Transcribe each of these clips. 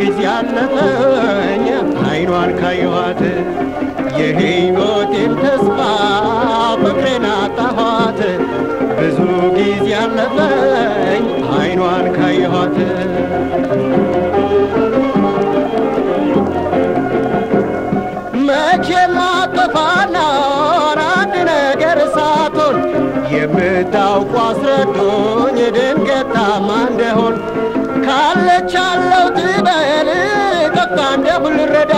ጊዜ አለፈኝ አይኗን ካየኋት የሕይወቴን ተስፋ ፍቅሬን አጣኋት ብዙ ጊዜ አለፈኝ አይኗን ካየኋት መቼም አጠፋና አንድ ነገር ሳትሆን የምታውቁ አስረዱኝ ድንገት ታማ እንደሆን ካለች አለው ትበል ጠፍታ እንደሁ ልረዳ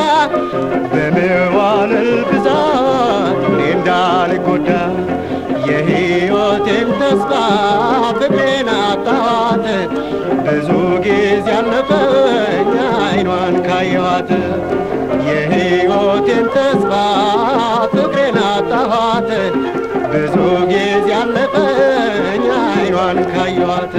በመዋልል ብዛት እኔ እንዳልጎዳ የሕይወቴን ተስፋ ፍቅሬን አጣኋት ብዙ ጊዜ አለፈኝ አይኗን ካየኋት የሕይወቴን ተስፋ ፍቅሬን አጣኋት ብዙ ጊዜ አለፈኝ አይኗን ካየኋት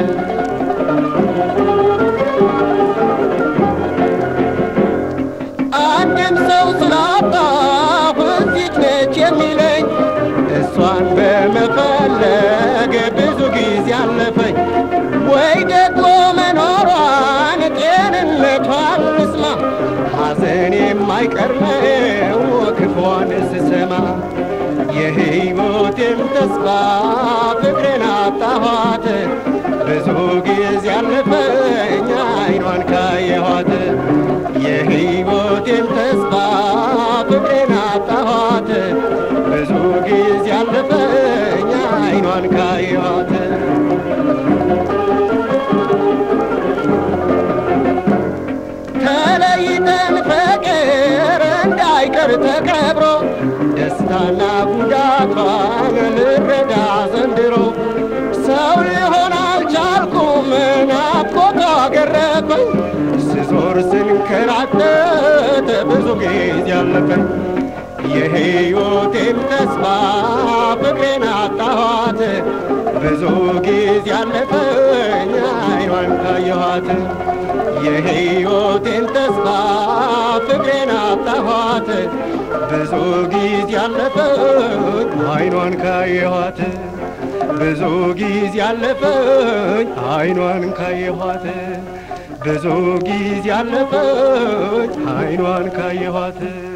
አንድም ሰው ስላጣሁ እዚች ነች የሚለኝ እሷን በመፈለግ ብዙ ጊዜ አለፈኝ ወይ ደግሞ መኖሯን ጤንነቷን ልስማ ሐዘን የማይቀር ነው ክፏን ስሰማ የሕይወቴን ተስፋ ፍቅሬን አጣኋት ብዙ ጊዜ አለፈኝ አይኗን ካየኋት የሕይወቴን ተስፋ ፍቅሬን አጣኋት ብዙ ጊዜ አለፈኝ አይኗን ካየኋት ተለይተን ፍቅር እንዳይቀር ተቀብሮ ደስታና ጉዳቷን ልረዳ ዘንድሮ ሰው ሊሆን አልቻልኩም ናፍቆቷ ገረፈኝ ስዞር ስንከራተት ብዙ ጊዜ አለፈኝ የሕይወቴን ተስፋ ፍቅሬን አጣኋት ብዙ ጊዜ አለፈኝ አይኗን ካየኋት የሕይወቴን ተስፋ ፍቅሬን አጣኋት ብዙ ጊዜ አለፈኝ አይኗን ካየኋት ብዙ ጊዜ አለፈኝ አይኗን ካየኋት ብዙ ጊዜ አለፈኝ አይኗን ካየኋት